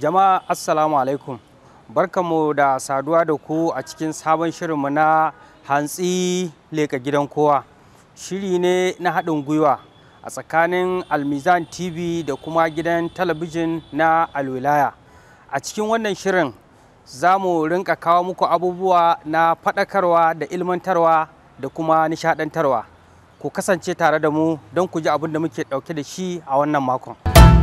Jama'a Assalamu alaikum. Barkamu da saduwa da ku a cikin sabon shirinmu na hantsi leka gidan kowa. Shiri ne na haɗin gwiwa a tsakanin Almizan TV da kuma gidan talabijin na Alwilaya. A cikin wannan shirin za mu rinka kawo muku abubuwa na faɗakarwa da ilmantarwa da kuma nishaɗantarwa. Ku kasance tare da mu don ku ji abin da muke ɗauke da shi a wannan makon.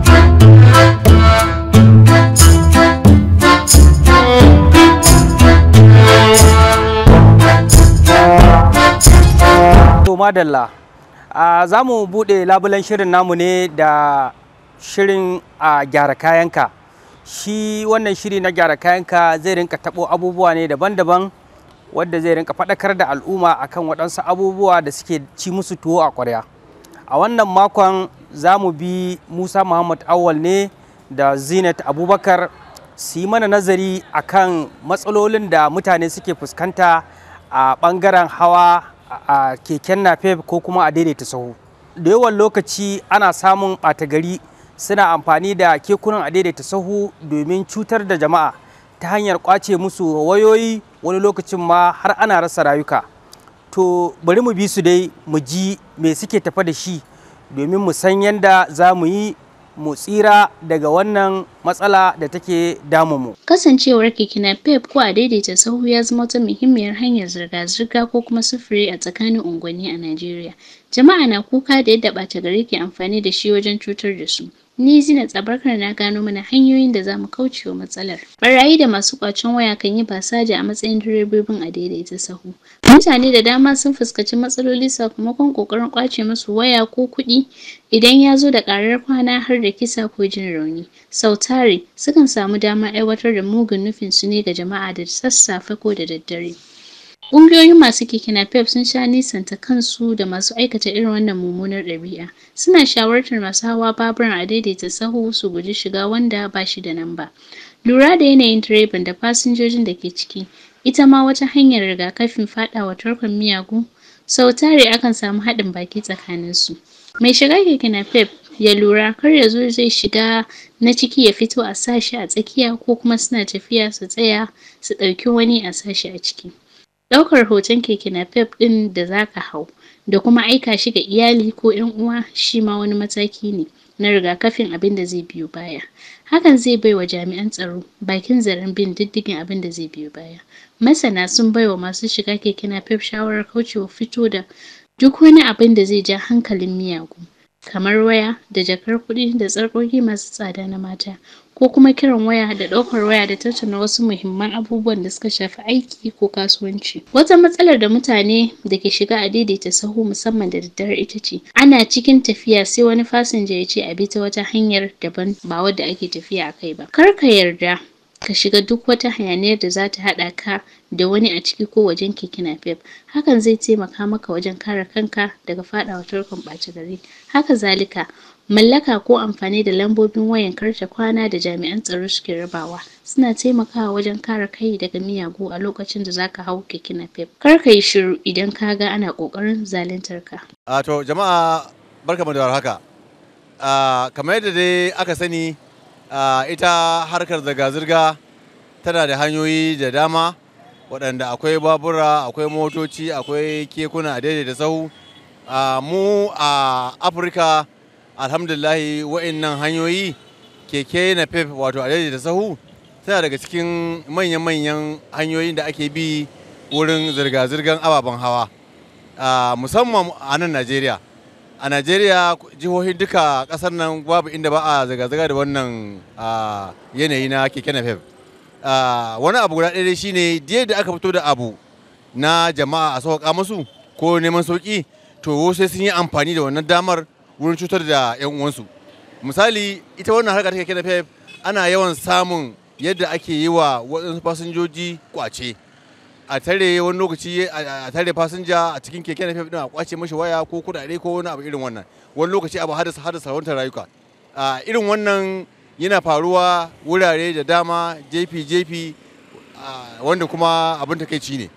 To madalla, a za mu buɗe labulen shirin namu ne da shirin a gyara kayanka. Shi wannan shiri na gyara kayanka zai rinka taɓo abubuwa ne daban-daban wadda zai rinka faɗakar da al'umma akan waɗansu abubuwa da suke ci musu tuwo a ƙwarya. A wannan makon za mu bi Musa Muhammad Awal ne da Zinat Abubakar su yi mana nazari akan matsalolin da mutane suke fuskanta a ɓangaren hawa a keken napep ko kuma a daidaita sahu da yawan lokaci ana samun ɓata gari suna amfani da kekunan a daidaita sahu domin cutar da jama'a ta hanyar kwace musu wayoyi wani lokacin ma har ana rasa rayuka to bari mu bi su dai mu ji me suke tafa da shi domin mu san yadda za mu yi mu tsira daga wannan matsala da take damunmu. Kasancewar keke napep ko a daidaita sahu ya zama wata muhimmiyar hanyar zirga-zirga ko kuma sufuri a tsakanin unguwanni a Najeriya. Jama'a na kuka da yadda ɓata gari ke amfani da shi wajen cutar da su. Ni Zina Tsabarkar na gano mana hanyoyin da za mu kauce wa matsalar. Barayi da masu ƙwacen waya kan yi basaja a matsayin direbobin a daidaita sahu. Mutane da dama sun fuskanci matsaloli sakamakon ƙoƙarin ƙwace musu waya ko kuɗi idan ya zo da ƙarar kwana har da kisa ko jin rauni. Sau tari sukan samu damar aiwatar da mugun nufin su ne ga jama'a da sassafe ko da daddare. Ƙungiyoyin masu keke napep sun sha nisanta kansu da masu aikata irin wannan mummunar ɗabi'a. Suna shawartar masu hawa baburan a daidaita sahu su guji shiga wanda ba shi da namba. Lura da yanayin direban da fasinjojin da ke ciki, ita ma wata hanyar rigakafin faɗawa tarkon miyagu. Sau tari akan samu haɗin baki tsakaninsu. Mai shiga keke napep ya lura kar ya zo zai shiga na ciki ya fito a sa shi a tsakiya ko kuma suna tafiya su tsaya su ɗauki wani a sa shi a ciki. Ɗaukar hoton keke napep ɗin da za ka hau da kuma aika shi ga iyali ko ‘yan uwa shi ma wani mataki ne na rigakafin abin da zai biyo baya. Hakan zai bai wa jami'an tsaro bakin zaren bin diddigin abin da zai biyo baya. Masana sun bai wa masu shiga keke napep shawarar kaucewa fito da duk wani abin da zai ja hankalin miyagu. kamar waya da jakar kuɗi da tsarkoki masu tsada na mata ko kuma kiran waya da ɗaukar waya da tattauna wasu muhimman abubuwan da suka shafi aiki ko kasuwanci. Wata matsalar da mutane da ke shiga a daidaita sahu musamman da daddare ita ce ana cikin tafiya sai wani fasinja ya ce a bi ta wata hanyar daban ba wadda ake tafiya a kai ba. Kar ka yarda ka shiga duk wata hayaniyar da za ta haɗa ka da wani a ciki ko wajen keke napep hakan zai taimaka maka wajen kare kanka daga faɗawa tarkon ɓata gari haka zalika mallaka ko amfani da lambobin wayan karta kwana da jami'an tsaro suke rabawa suna taimakawa wajen kare kai daga miyagu a lokacin da zaka hau keke napep kar ka yi shiru idan ka ga ana ƙoƙarin zaluntar ka a to jama'a barkamu da warhaka kamar yadda dai aka sani ita harkar zirga-zirga tana da hanyoyi da dama waɗanda akwai babura akwai motoci akwai kekuna a daidai da sahu mu a afirka alhamdulahi wa'annan hanyoyi keke na pep wato a daidai da sahu tana daga cikin manyan-manyan hanyoyin da ake bi wurin zirga-zirgar ababen hawa musamman a nan najeriya a najeriya jihohin duka kasar nan babu inda ba a zirga-zirga da wannan yanayi na keke na pep wani abu guda ɗaya shine da aka fito da abu na jama'a a sauƙa musu ko neman sauƙi to sai sun yi amfani da wannan damar wurin cutar da 'yan uwansu misali ita wannan harkar take na pep ana yawan samun yadda ake yi wa waɗansu fasinjoji kwace a tare wani lokaci a tare fasinja a cikin keke na pep din a kwace mashi waya ko kudade ko wani abu irin wannan wani lokaci abu hadasa hadasa wantar rayuka irin wannan yana faruwa wurare da dama jefi-jefi wanda kuma abin takaici ne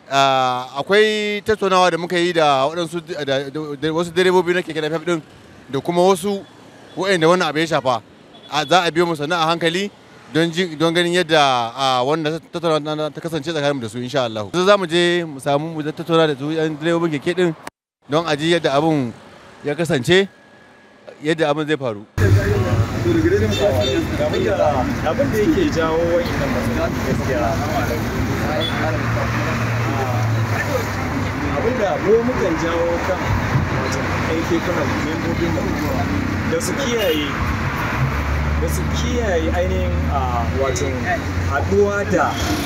akwai tattaunawa da muka yi da waɗansu wasu direbobi na keke napep din da kuma wasu waɗanda wannan abu ya shafa za a biyo mu sannan a hankali don ji don ganin yadda a wanda tattauna ta kasance tsakanin da su insha Allah. Yanzu za mu je mu samu mu tattauna da su yan direbobin keke din don a ji yadda abun ya kasance yadda abin zai faru. abin da yake jawo wa'innan matsaloli gaskiya abin da mu mukan jawo kan wajen aiki kuna membobin mu da su kiyaye da su kiyaye ainihin a wato haɗuwa da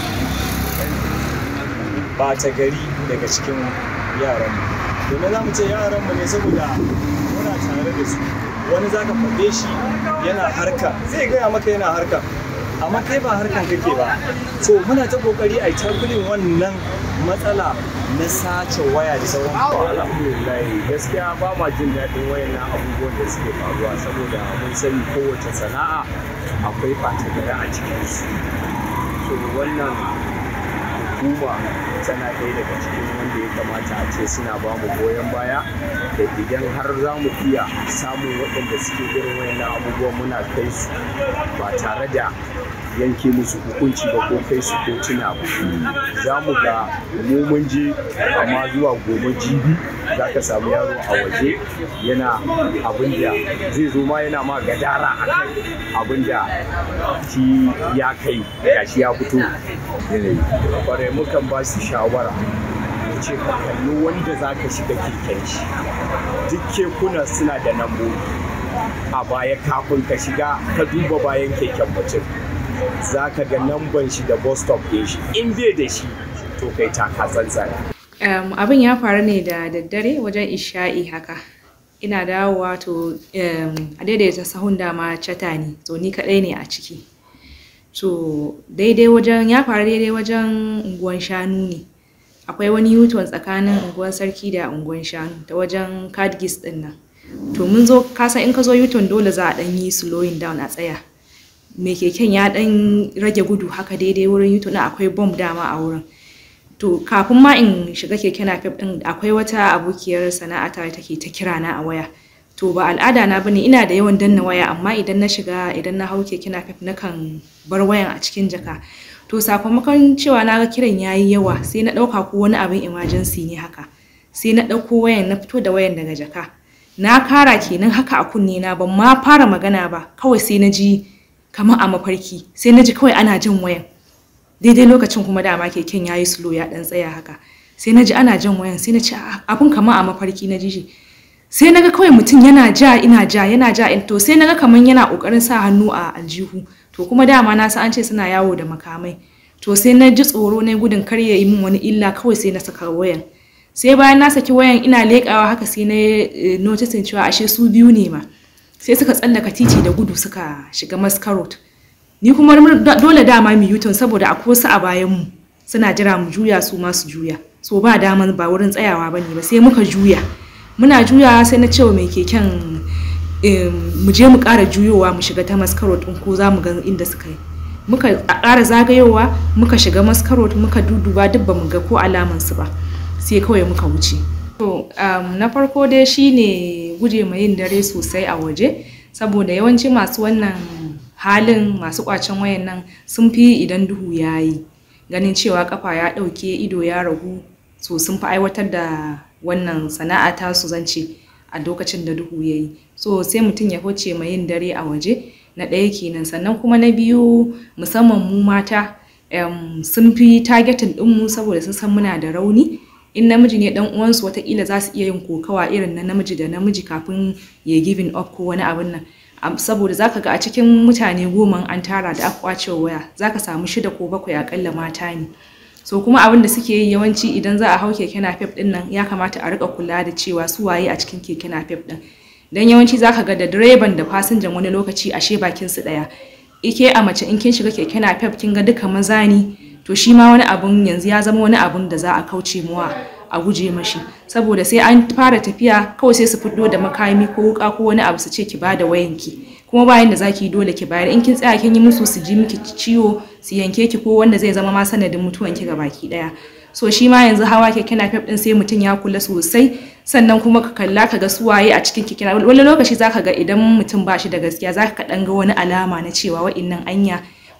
ɓata gari daga cikin yaran domin za mu ce yaran mu ne saboda muna tare da su wani za ka faɗe shi yana harka zai gaya maka yana harka amma kai ba harkan kake ba so muna ta kokari a takulin wannan matsala na sace waya da sauran alhamdulillah gaskiya ba ma jin daɗin wayannan abubuwan da suke faruwa saboda mun sani kowace sana'a akwai ɓata gida a cikin su so wannan hukuma tana ɗaya daga cikin wanda ya kamata a ce suna ba mu goyon baya da idan har za mu iya samun waɗanda suke irin wayannan abubuwan muna kai su ba tare da yanke musu hukunci ba ko kai su kotuna ba za mu ga mu mun je amma zuwa gobe jibi za ka samu yaro a waje yana abin da zai zo ma yana ma gadara a kan abin da shi ya kai gashi ya fito yanayi kwarai mukan ba su shawara mu ce ka kalli wanda za ka shiga keken shi duk kekuna suna da lambobi a baya kafin ka shiga ka duba bayan keken mutum za ka ga lamban shi da bus stop ɗin shi in bai da shi to kai taka tsantsan Um, abin ya faru ne da daddare wajen isha'i haka ina dawowa to um, a daidaita sahun dama cata ne to ni kaɗai ne a ciki to daidai wajen ya faru daidai wajen unguwan shanu ne akwai wani yuton tsakanin unguwan sarki da unguwan shanu ta wajen kadgis ɗin nan to mun zo kasan in ka zo yuton dole za a ɗan yi slowing down a tsaya mai keken ya ɗan rage gudu haka daidai wurin yuton akwai bomb dama a wurin to kafin ma in shiga keke napep din akwai wata abokiyar sana'ata da take ta kira na a waya to ba al'ada na bane ina da yawan danna waya amma idan na shiga idan na hau keke napep nakan bar wayan a cikin jaka to sakamakon cewa na ga kiran yayi yawa sai na dauka ko wani abin emergency ne haka sai na dauko wayan na fito da wayan daga jaka na kara kenan haka a kunne na ban ma fara magana ba kawai sai na ji kamar a mafarki sai na ji kawai ana jin wayan daidai lokacin kuma dama keken ya yi slow ya dan tsaya haka sai na ji ana jan wayan sai na ce abun kama a mafarki na ji shi sai na ga kawai mutum yana ja ina ja yana ja to sai na ga kamar yana kokarin sa hannu a aljihu to kuma dama na san an ce suna yawo da makamai to sai na ji tsoro na gudun kar ya yi min wani illa kawai sai na saka wayan sai bayan na saki wayan ina leƙawa haka sai na noticing cewa ashe su biyu ne ma sai suka tsallaka titi da gudu suka shiga maskarot ni kuma dole dama mu yuton saboda akwai wasu a bayan mu suna jira mu juya su ma su juya so ba daman ba wurin tsayawa bane ba sai muka juya muna juya sai na cewa mai keken mu je mu ƙara juyowa mu shiga ta maskarot ɗin ko za mu ga inda suka yi muka ƙara zagayowa muka shiga maskarot muka duduba duk ba mu ga ko alaman su ba sai kawai muka wuce to na farko dai shine guje ma yin dare sosai a waje saboda yawanci masu wannan halin masu kwacen wayan nan sun fi idan duhu ya yi ganin cewa kafa ya ɗauke ido ya ragu so sun fi aiwatar da wannan sana'a ta su zance a lokacin da duhu ya yi so sai mutum ya huce mai yin dare a waje na ɗaya kenan sannan kuma na biyu musamman mu mata sun fi targetin ɗinmu saboda sun san muna da rauni in namiji ne dan uwansu watakila za su iya yin kokawa irin na namiji da namiji kafin ya giving up ko wani abin nan saboda zaka ga a cikin mutane goma an tara da aka kwace waya zaka samu shida ko bakwai akalla mata ne so kuma abin da suke yi yawanci idan za a hau keke napep din nan ya kamata a rika kula da cewa su waye a cikin keke napep din dan yawanci zaka ga da direban da fasinjan wani lokaci ashe bakin su daya ike a mace in kin shiga keke napep kin ga duka maza ne to shi ma wani abun yanzu ya zama wani abun da za a kauce muwa a guje mashi saboda sai an fara tafiya kawai sai su fito da makami ko wuka ko wani abu su ce ki bada wayanki kuma bayan da zaki dole ki bayar in kin tsaya kin yi musu su ji miki ciwo su yanke ki ko wanda zai zama ma sanadin mutuwan ki baki daya so shi ma yanzu hawa keke napep din sai mutum ya kula sosai sannan kuma ka kalla ka ga suwaye a cikin keke wani lokaci zaka ga idan mutum ba shi da gaskiya zaka ka dan ga wani alama na cewa wa'innan anya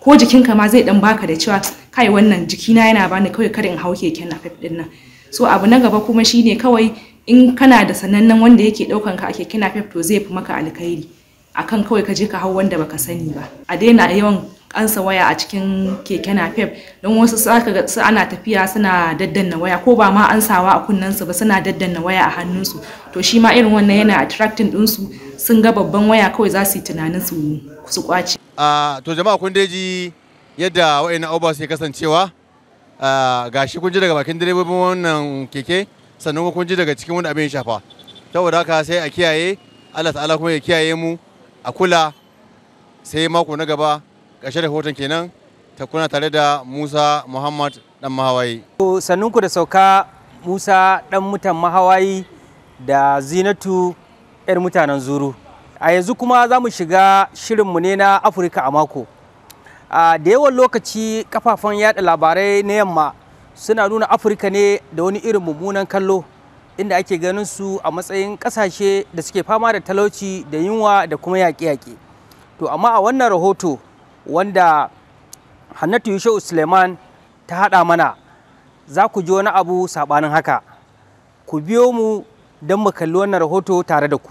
ko jikinka ma zai dan baka da cewa kai wannan jikina yana bani kawai kada in hau keken napep din nan so abu na gaba kuma shine kawai in kana da sanannen wanda yake daukan ka a keken napep to zai fi maka alkhairi akan kawai ka je ka hau wanda baka sani ba a daina yawan ansa waya a cikin keke napep don wasu saka ga su ana tafiya suna daddanna waya ko ba ma ansawa a kunnensu ba suna daddanna waya a hannunsu to shi ma irin wannan yana attracting ɗinsu sun ga babban waya kawai za su yi tunanin su su kwace a to jama'a kun dai ji yadda wa'annan abubuwa suke kasancewa a gashi kun ji daga bakin direbobin wannan keke sannan kuma kun ji daga cikin wani abin ya shafa saboda haka sai a kiyaye Allah ta'ala kuma ya kiyaye mu a kula sai mako na gaba ƙarshe da hoton kenan ta kuna tare da Musa Muhammad dan Mahawayi To, sannunku da sauka Musa ɗan mutan mahawayi da Zinatu 'yar mutanen zuru. A yanzu kuma za mu shiga shirinmu ne na Afirka a mako. A da yawan lokaci kafafen yada labarai na yamma suna nuna Afirka ne da wani irin mummunan kallo inda ake ganin su a matsayin ƙasashe da suke fama da talauci da yunwa da kuma yaƙe-yaƙe. To amma a wannan rahoto wanda Hannatu Yushau Suleiman ta haɗa mana za ku ji wani abu saɓanin haka. Ku biyo mu don mu kalli wannan rahoto tare da ku.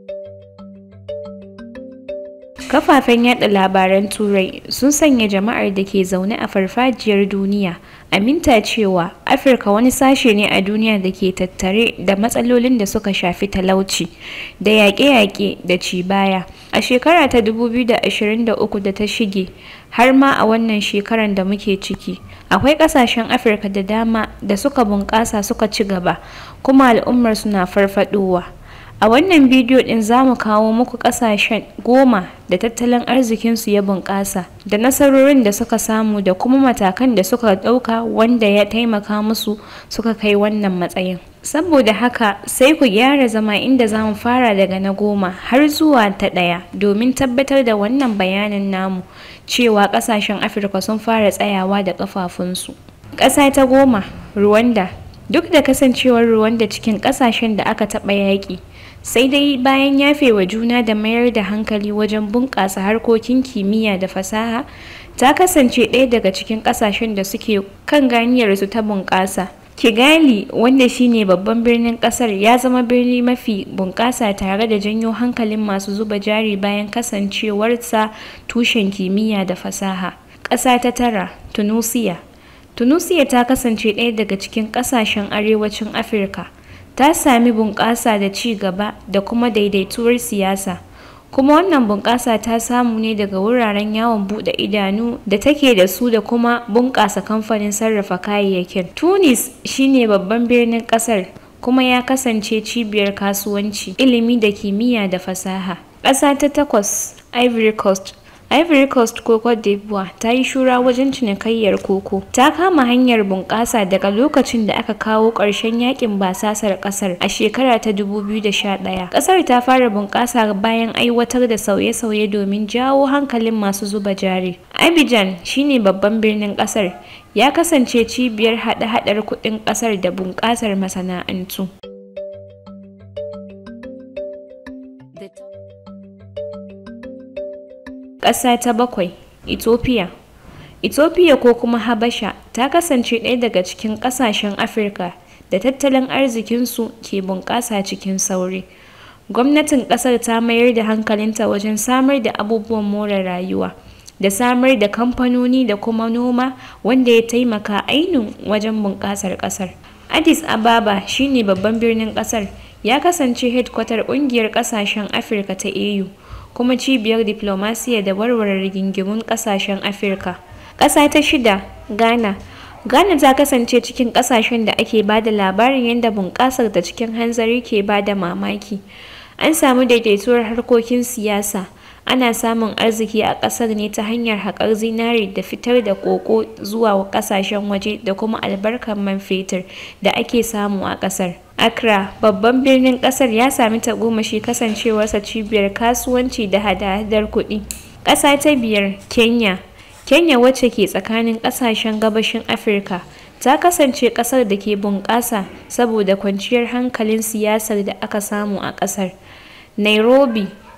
Kafafen yada labaran Turai sun sanya jama'ar da ke zaune a farfajiyar duniya aminta cewa Afirka wani sashe ne a duniya da ke tattare da matsalolin da suka shafi talauci da yaƙe-yaƙe da ci baya. A shekara ta 2023 da ta shige har ma a wannan shekarar da muke ciki, akwai ƙasashen Afirka da dama da suka bunƙasa suka ci gaba kuma al'ummar suna farfadowa. A wannan bidiyo ɗin za mu kawo muku ƙasashen goma da tattalin arzikinsu ya bunƙasa da nasarorin da suka samu da kuma matakan da suka ɗauka wanda ya taimaka musu suka kai wannan matsayin. Saboda haka sai ku gyara zama inda za mu fara daga na goma har zuwa ta ɗaya domin tabbatar da wannan bayanin namu cewa ƙasashen Afirka sun fara tsayawa da ƙafafunsu. Ƙasa ta goma, Rwanda. Duk da kasancewar Rwanda cikin ƙasashen da aka taɓa yaƙi, sai dai bayan yafewa juna da mayar da hankali wajen bunƙasa harkokin kimiyya da fasaha ta kasance ɗaya daga cikin ƙasashen da suke kan ganiyarsu ta bunƙasa kigali wanda shine babban birnin ƙasar ya zama birni mafi bunƙasa tare da janyo hankalin masu zuba jari bayan kasancewarsa tushen kimiyya da fasaha ƙasa ta tara tunusiya tunusiya ta kasance ɗaya daga cikin ƙasashen arewacin afirka ta sami bunƙasa da ci gaba da kuma daidaituwar siyasa kuma wannan bunƙasa ta samu ne daga wuraren yawon buɗe idanu da take da su da kuma bunƙasa kamfanin sarrafa kayayyakin tunis shine babban birnin ƙasar kuma ya kasance cibiyar kasuwanci ilimi da kimiyya da fasaha ƙasa ta takwas ivory coast Ivory Coast ko Cote d'Ivoire ta yi shura wajen cinikayyar koko. Ta kama hanyar bunƙasa daga lokacin da aka kawo ƙarshen yakin basasar ƙasar a shekara ta 2011. Ƙasar ta fara bunƙasa bayan aiwatar da sauye-sauye domin jawo hankalin masu zuba jari. Abidjan shine babban birnin ƙasar. Ya kasance cibiyar haɗe-haɗar kuɗin ƙasar da bunƙasar masana'antu. Ƙasa ta bakwai, Ethiopia. Ethiopia ko kuma Habasha ta kasance ɗaya daga cikin ƙasashen Afirka da tattalin arzikinsu ke bunƙasa cikin sauri. Gwamnatin ƙasar ta mayar da hankalinta wajen samar da abubuwan more rayuwa da samar da kamfanoni da kuma noma wanda ya taimaka ainun wajen bunƙasar ƙasar. Addis Ababa shine babban birnin ƙasar ya kasance hedkwatar ƙungiyar ƙasashen Afirka ta AU. kuma cibiyar diplomasiya da warware rigingimun kasashen afirka ƙasa ta shida ghana ghana ta kasance cikin ƙasashen da ake ba da labarin yadda bunƙasar da cikin hanzari ke ba da mamaki an samu daidaituwar harkokin siyasa ana samun arziki a ƙasar ne ta hanyar haƙar zinari da fitar da koko zuwa ƙasashen waje da kuma albarkar man fetur da ake samu a ƙasar Accra, babban birnin kasar ya sami tagomashi kasancewarsa cibiyar kasuwanci da hada-hadar kuɗi. Ƙasa ta biyar, Kenya. Kenya wacce ke tsakanin ƙasashen gabashin Afirka, ta kasance ƙasar da ke bunƙasa saboda kwanciyar hankalin siyasar da aka samu a ƙasar. Nairobi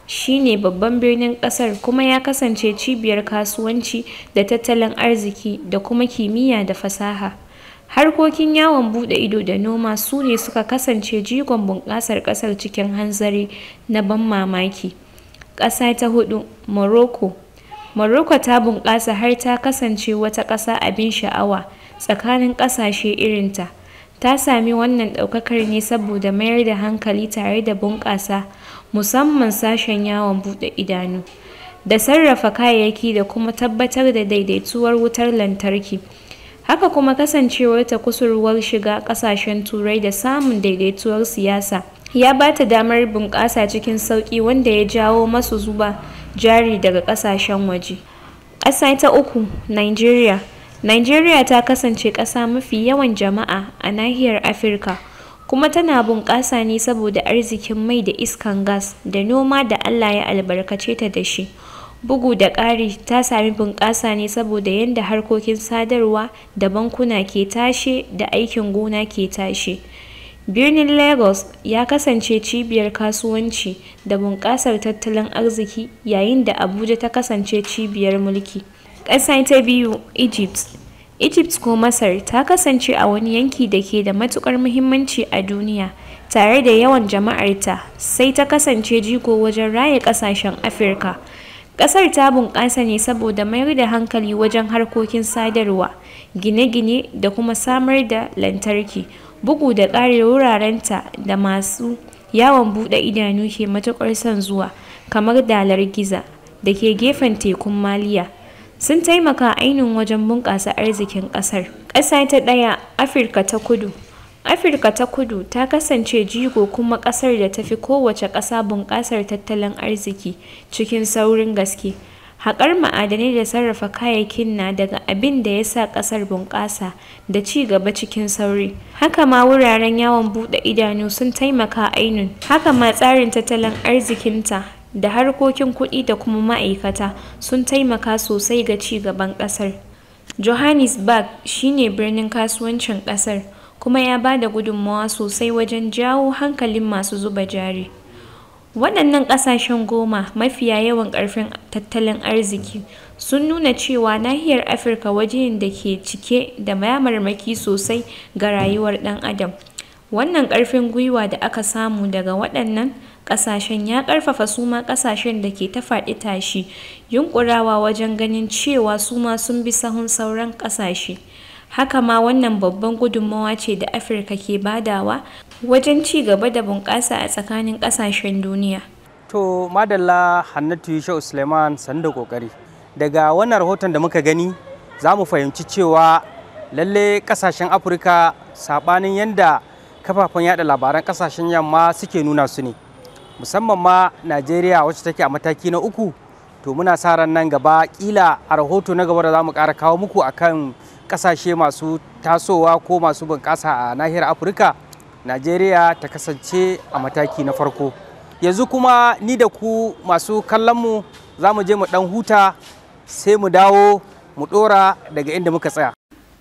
shine babban birnin kasar kuma ya kasance cibiyar kasuwanci da tattalin arziki da kuma kimiyya da fasaha harkokin yawon bude ido da noma su ne suka kasance jigon bunƙasar ƙasar cikin hanzari na ban mamaki ƙasa ta hudu morocco morocco ta bunƙasa har ta kasance wata ƙasa abin sha'awa tsakanin ƙasashe irinta ta sami wannan ɗaukakar ne saboda mayar da hankali tare da bunƙasa musamman sashen yawon buɗe idanu da sarrafa kayayyaki da kuma tabbatar da daidaituwar wutar lantarki haka kuma kasancewar ta kusurwar shiga ƙasashen turai da samun daidaituwar siyasa ya ba ta damar bunƙasa cikin sauƙi wanda ya jawo masu zuba jari daga ƙasashen waje ƙasa ta uku nigeria nigeria ta kasance ƙasa mafi yawan jama'a a nahiyar afirka kuma tana bunƙasa ne saboda arzikin mai da iskan gas da noma da Allah ya albarkace ta da shi. Bugu da ƙari ta sami bunƙasa ne saboda yadda harkokin sadarwa da bankuna ke tashe da aikin gona ke tashe. Birnin Lagos ya kasance cibiyar kasuwanci da bunƙasar tattalin arziki yayin da Abuja ta kasance cibiyar mulki. Ƙasa ta biyu Egypt Egypt ko Masar ta kasance a wani yanki da ke da matukar muhimmanci a duniya tare da yawan jama'arta sai ta kasance jigo wajen raya kasashen Afirka. Kasar ta bunƙasa ne saboda mayar da hankali wajen harkokin sadarwa, gine-gine da kuma samar da lantarki, bugu da ƙari wurarenta da masu yawon buɗe idanu ke matuƙar son zuwa, kamar dalar giza da ke gefen tekun Maliya. sun taimaka ainihin wajen bunƙasa arzikin ƙasar. Ƙasa ta ɗaya Afirka ta kudu Afirka ta kudu ta kasance jigo kuma ƙasar da ta fi kowace ƙasa bunƙasar tattalin arziki cikin saurin gaske. Haƙar ma'adanai da sarrafa kayayyakin na daga abin da ya sa ƙasar bunƙasa da ci gaba cikin sauri. Haka ma wuraren yawon buɗe idanu sun taimaka ainun. Haka ma tsarin tattalin arzikinta da harkokin kuɗi da kuma ma'aikata sun taimaka sosai ga ci gaban ƙasar. Johannesburg shine birnin kasuwancin ƙasar kuma ya ba da gudunmawa sosai wajen jawo hankalin masu zuba jari. Waɗannan ƙasashen goma mafiya yawan ƙarfin tattalin arziki sun nuna cewa nahiyar Afirka waje da ke cike da mayamarmaki sosai ga rayuwar ɗan adam. Wannan ƙarfin gwiwa da aka samu daga waɗannan ƙasashen ya ƙarfafa su ma ƙasashen da ke ta faɗi tashi yunƙurawa wajen ganin cewa su ma sun bi sahun sauran ƙasashe. Haka ma wannan babban gudunmawa ce da Afirka ke badawa wajen ci gaba da bunƙasa a tsakanin ƙasashen duniya. To madalla Hannatu Yusha Suleiman sanda kokari. Daga wannan rahoton da muka gani za mu fahimci cewa lalle ƙasashen Afirka saɓanin yadda kafafen yada labaran ƙasashen yamma suke nuna su ne. Musamman ma Najeriya wacce take a mataki na uku to muna sa ran nan gaba kila a rahoto na gaba da za mu ƙara kawo muku akan ƙasashe masu tasowa ko masu bunƙasa a nahiyar Afirka. Najeriya ta kasance a mataki na farko. Yanzu kuma ni da ku masu kallonmu za mu je mu ɗan huta sai mu dawo mu ɗora daga inda muka tsaya.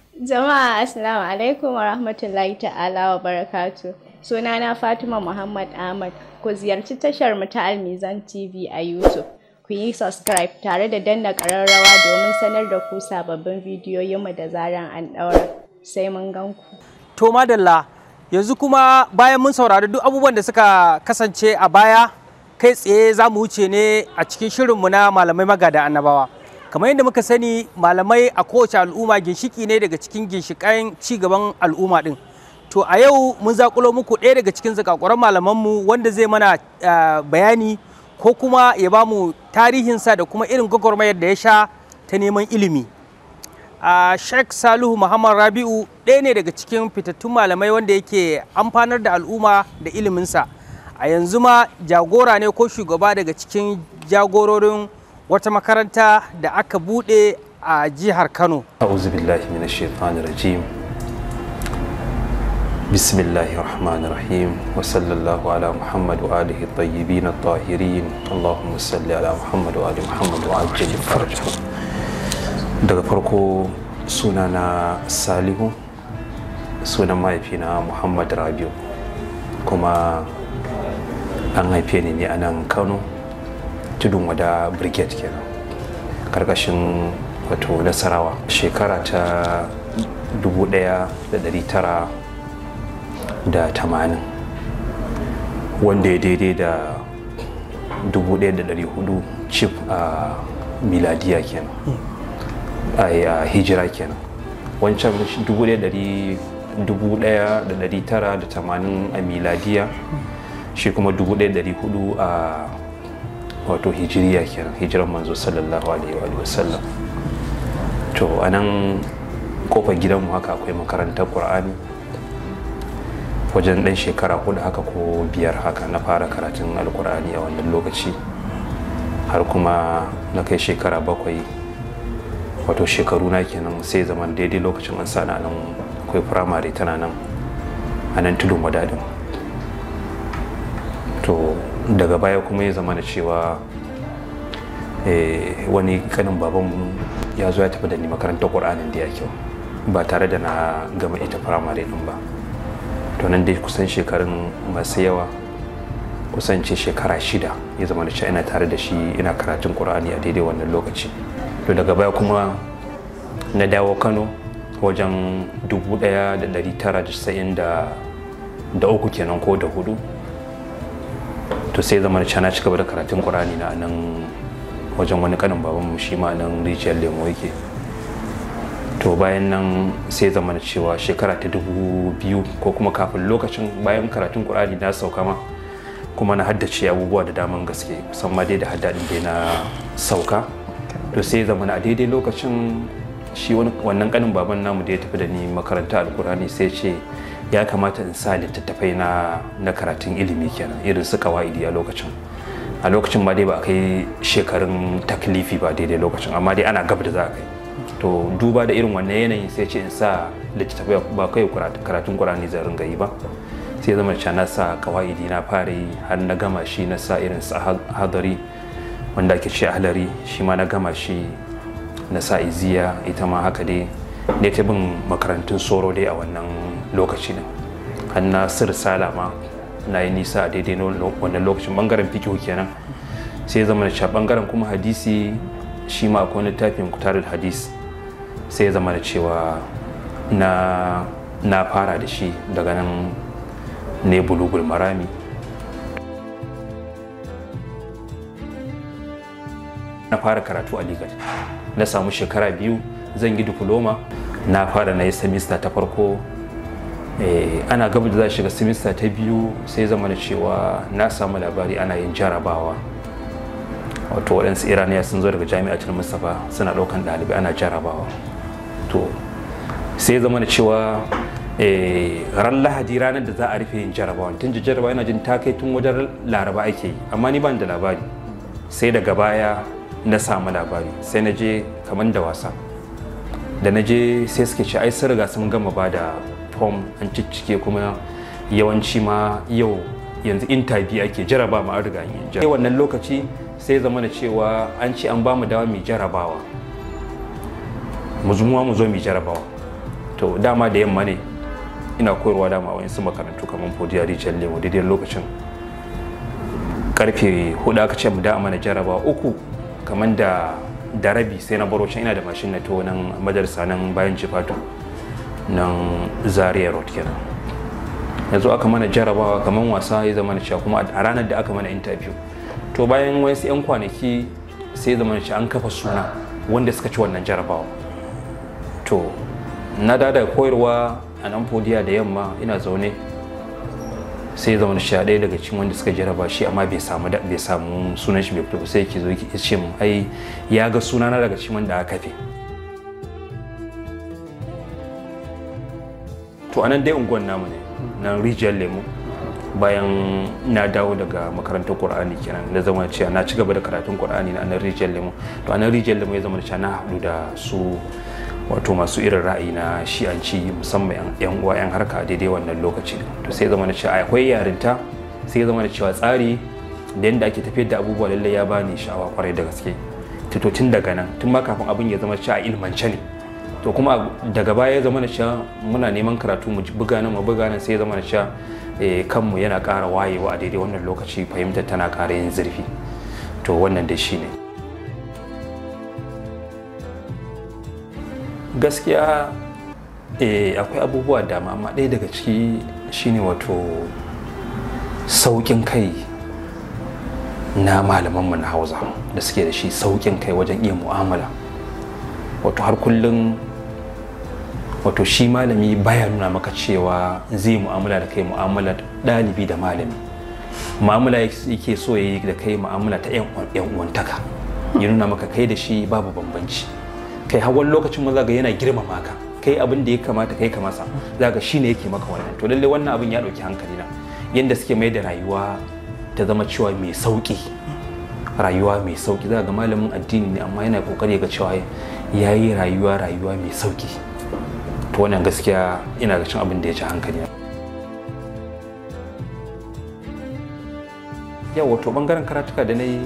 Jama'a Assalamu alaikum wa rahmatullahi ta'ala wa barakatu. Sunana Fatima Muhammad Ahmad. Ku ziyarci tashar mu ta Almizan TV a YouTube. Ku yi subscribe tare da danna ƙararrawa domin sanar da ku sababbin bidiyoyinmu da zaran an ɗaura. Sai mun gan ku. To madalla yanzu kuma bayan mun saurari duk abubuwan da suka kasance a baya kai tsaye za mu wuce ne a cikin shirinmu na malamai magada annabawa. kamar yadda muka sani malamai a kowace al'umma ginshiki ne daga cikin ginshikan gaban al'umma din to a yau mun zakulo muku ɗaya daga cikin zakakuran malamanmu wanda zai mana bayani ko kuma ya ba mu tarihinsa da kuma irin gwagwarmayar da ya sha ta neman ilimi a sheikh salihu muhammad rabi'u ɗaya ne daga cikin fitattun malamai wanda yake amfanar da al'umma da iliminsa a yanzu ma jagora ne ko shugaba daga cikin jagororin wata makaranta da aka bude a jihar Kano. A'udhu billahi minash shaitanir rajim. Bismillahir rahmanir rahim wa sallallahu ala Muhammad wa alihi tayyibin at-tahirin. Allahumma salli ala Muhammad wa ali Muhammad wa ajil farjahu. Daga farko sunana Salihu sunan mahaifina Muhammad Rabiu kuma an haife ni ne a nan Kano tudun wada brigade kenan karkashin wato nasarawa shekara ta 1980 wanda ya daidai da 1400 chip a miladiya kenan a hijira kenan wancan 1980 a miladiya shi kuma 1400 a wato hijiriya kenan hijiran manzo sallallahu alaihi wa sallam to a nan kofar gidanmu haka akwai makarantar qur'ani wajen ɗan shekara hudu haka ko biyar haka na fara karatun alkur'ani a wannan lokaci har kuma na kai shekara bakwai wato shekaru na kenan sai zaman daidai lokacin an sa nan akwai firamare tana nan a nan tudun wadadin to daga baya kuma ya zama da cewa wani kanin babanmu ya zo ya tafi da ni makarantar ƙur'anin da ya kyau ba tare da na gama ita firamare din ba to nan dai kusan shekarun masu yawa kusan ce shekara shida ya zama da ina tare da shi ina karatun ƙur'ani a daidai wannan lokaci to daga baya kuma na dawo kano wajen 1993 kenan ko da hudu to sai zama da na ci gaba da karatun ƙur'ani na nan wajen wani kanin babanmu shi ma nan rijiyar lemo yake to bayan nan sai zama da cewa shekara ta dubu biyu ko kuma kafin lokacin bayan karatun ƙur'ani na sauka ma kuma na haddace abubuwa da daman gaske kusan ma dai da haddadin dai na sauka to sai zama a daidai lokacin shi wannan kanin baban namu da ya tafi da ni makaranta alkurani sai ce ya kamata in sa littattafai na na karatun ilimi kenan irin su kawaidi a lokacin a lokacin ma dai ba a kai shekarun taklifi ba daidai lokacin amma dai ana gab da za a kai to duba da irin wannan yanayin sai ce in sa littattafai ba kai karatun kurani zan ringa yi ba sai zama da na sa kawaidi na fara yi har na gama shi na sa irin su hadari wanda ake ce ahlari shi ma na gama shi na sa iziya ita ma haka dai ne ta bin makarantun soro dai a wannan lokaci ne har na sir salama na yi nisa a daidai wannan lokacin bangaren fikihu kenan sai zama da bangaren kuma hadisi shi ma akwai littafin kutarul hadis sai zama da cewa na na fara da shi daga nan ne bulugul marami na fara karatu a ligat na samu shekara biyu zan yi diploma na fara na yi semester ta farko ana gaba da za shiga semester ta biyu sai zama da cewa na samu labari ana yin jarabawa wato waɗansu iraniya sun zo daga jami'atul mustapha suna ɗaukan ɗalibai ana jarabawa to sai zama da cewa ran lahadi ranar da za a rufe yin jarabawa tun ji jarabawa yana jin ta kai tun wajen laraba ake yi amma ni ban da labari sai daga baya na samu labari sai na je kamar da wasa da na je sai suke ce ai sun riga sun gama ba da form an ciccike kuma yawanci ma yau yanzu interview ake jaraba ma an riga yi wannan lokaci sai zama da cewa an ce an ba mu dawa mai jarabawa mu zumuwa mu zo mai jarabawa to dama da yamma ne ina koyarwa dama a su makarantu kamar fodiya rijiyar lemo daidai lokacin karfe hudu aka ce mu da mana jarabawa uku kamar da da rabi sai na baro can ina da mashin na to nan madarsa nan bayan jifato nan zaria road kenan yanzu aka mana jarabawa kamar wasa ya zama na cewa kuma a ranar da aka mana interview to bayan wasu 'yan kwanaki sai zama na an kafa suna wanda suka ci wannan jarabawa to na da koyarwa a nan fodiya da yamma ina zaune sai zama da sha ɗaya daga cikin wanda suka jaraba shi amma bai samu bai samu sunan shi bai fito sai yake zo ya ce mun ai ya ga sunana daga cikin wanda aka kafe to anan dai unguwan namu ne nan rijiyar lemu bayan na dawo daga makarantar qur'ani kenan na zama cewa na ci gaba da karatun qur'ani na nan rijiyar lemu to anan rijiyar lemu ya zama da cewa na haɗu da su wato masu irin ra'ayi na shi'anci musamman yan uwa yan harka daidai wannan lokaci to sai zama da cewa akwai yarinta sai zama da cewa tsari da yadda ake tafiyar da abubuwa lallai ya bani sha'awa kwarai da gaske to tun daga nan tun ma kafin abin ya zama cewa ilmance ne to kuma daga baya ya zama da cewa muna neman karatu mu buga nan mu buga nan sai ya zama da cewa kanmu yana ƙara wayewa a daidai wannan lokaci fahimtar tana ƙara yin zurfi to wannan dai shi ne gaskiya eh, akwai abubuwa dama amma ɗaya daga ciki shine wato sauƙin kai na malamanmu na hausa da suke da shi sauƙin kai wajen iya mu'amala wato har kullum wato shi malami baya nuna maka cewa zai mu'amala da kai mu'amala ɗalibi da malami mu'amala yake so ya yi da kai mu'amala ta 'yan uwantaka ya nuna maka kai da shi babu bambanci kai har wani lokacin ma zaga yana girmama ka kai abin da ya kamata kai ka masa zaga shi ne yake maka wannan to lalle wannan abin ya ɗauki hankali na yadda suke mai da rayuwa ta zama cewa mai sauƙi rayuwa mai sauƙi za ga malamin addini ne amma yana kokari ga cewa ya yi rayuwa rayuwa mai sauƙi to wannan gaskiya ina ga cin abin da ya ci hankali yau wato bangaren karatuka da na yi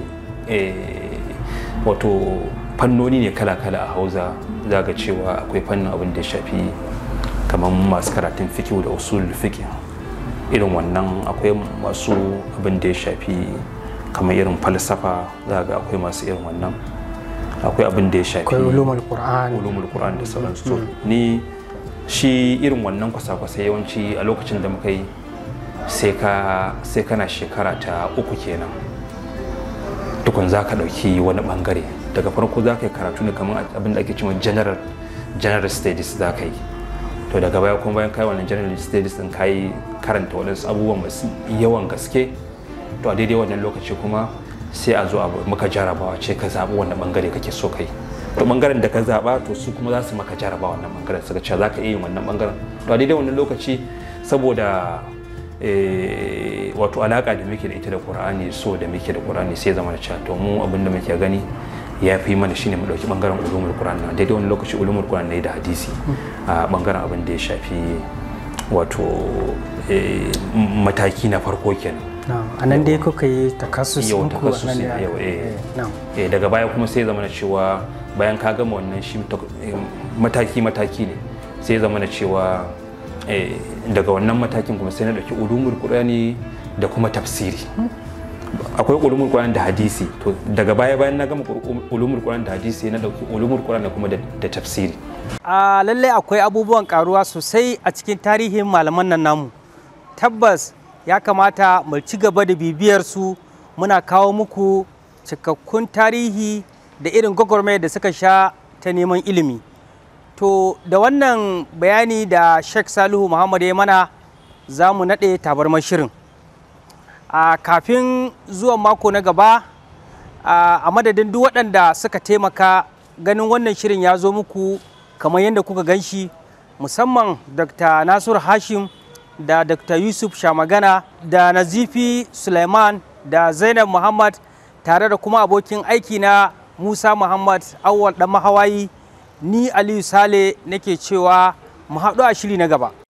wato fannoni ne kala-kala a hausa za ga cewa akwai fannin abin da ya shafi kamar masu karatun fikihu da usul fikihu irin wannan akwai masu abin da ya shafi kamar irin falsafa za ga akwai masu irin wannan akwai abin da ya shafi akwai ulumul qur'an ulumul qur'an da sauransu to ni shi irin wannan kwasa-kwasa yawanci a lokacin da muka yi sai ka sai kana shekara ta uku kenan tukun za ka ɗauki wani bangare daga farko za ka yi karatu ne kamar abin da ake cewa general general studies za ka yi to daga baya kuma bayan kai wannan general studies din kai karanta waɗansu abubuwan masu yawan gaske to a daidai wannan lokaci kuma sai a zo a maka jarabawa ce ka zaɓi wannan bangare kake so kai to bangaren da ka zaɓa to su kuma za su maka jaraba wannan bangaren suka ce za ka iya yin wannan bangaren to a daidai wannan lokaci saboda wato alaka da muke da ita da qur'ani so da muke da qur'ani sai zama da cewa to mu abin da muke gani ya fi mana shine mu dauki bangaren ulumul qur'an na daidai wani lokaci ulumul qur'an ne da hadisi a bangaren abin da ya shafi wato mataki na farko kenan a nan dai kuka yi takassus yau ɗinku a nan takassus ne yau aka- eh na'am. eh daga baya kuma sai zama na cewa bayan ka gama wannan shi mataki mataki ne sai zama na cewa eh, daga wannan matakin kuma sai na dauki ulumul qur'ani da kuma tafsiri akwai ulumul qur'ani da hadisi to daga baya bayan na gama ulumul qur'ani da hadisi na dauki ulumul qur'ani kuma da da tafsiri a lallai akwai abubuwan karuwa sosai a cikin tarihin malaman nan namu tabbas ya kamata mu ci gaba da bibiyar su muna kawo muku cikakkun tarihi da irin gwagwarmaya da suka sha ta neman ilimi to da wannan bayani da sheikh salihu muhammad ya mana za mu naɗe tabarmar shirin a kafin zuwan mako na gaba a a madadin duk waɗanda suka taimaka ganin wannan shirin ya zo muku kamar yadda kuka gan shi musamman dr nasiru hashim da dr yusuf shamagana da nazifi suleiman da zainab muhammad tare da kuma abokin aiki na musa muhammad awwal dan mahawayi ni aliyu sale nake cewa mu haɗu a shiri na gaba